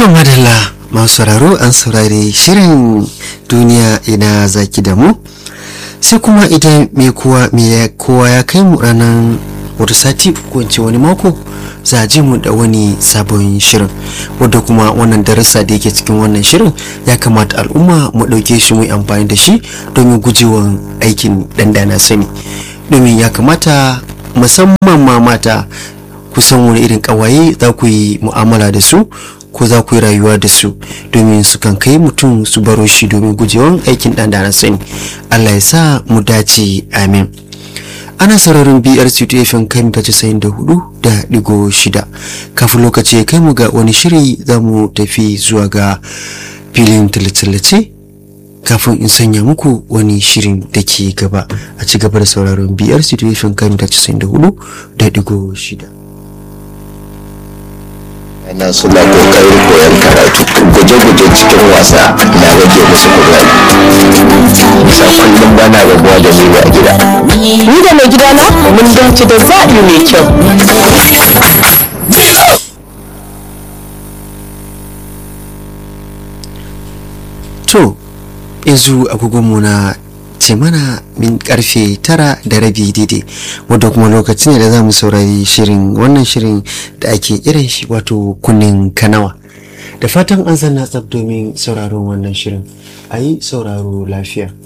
To madalla masu sauraro an saurari shirin duniya ina zaki da mu sai kuma idan mai kowa mai kowa ya kai mu ranar wata sati ko in ce wani mako za a ji mu da wani sabon shirin wadda kuma wannan darasa da yake cikin wannan shirin ya kamata al'umma mu ɗauke shi mu yi amfani da shi domin gujewa aikin dandana sani domin ya kamata musamman ma mata kusan wani irin ƙawaye za ku yi mu'amala da su ko za ku yi rayuwa da su domin su kan kai mutum su baro shi domin gujewan aikin ɗan da sani allah ya sa mu dace amin ana sararin brc fm kai ta casa'in da hudu da digo shida kafin lokaci ya kai mu ga wani shiri za mu tafi zuwa ga filin tallace kafin in sanya muku wani shirin da ke gaba a ci gaba da sauraron brc fm kai ta casa'in da hudu da digo shida yana suna kokarin koyon karatu guje-guje cikin wasa na rage musu kuzari bisa kullum bana rabuwa da ni a gida Ni da mai gidana mun dace da zaɓi mai kyau. to yanzu agogonmu na ce mana min karfe tara da rabi daidai wadda kuma lokaci ne da za mu saurari shirin wannan shirin da ake irin shi wato kunnen kanawa da fatan an zanna tsab domin sauraron wannan shirin a yi sauraro lafiya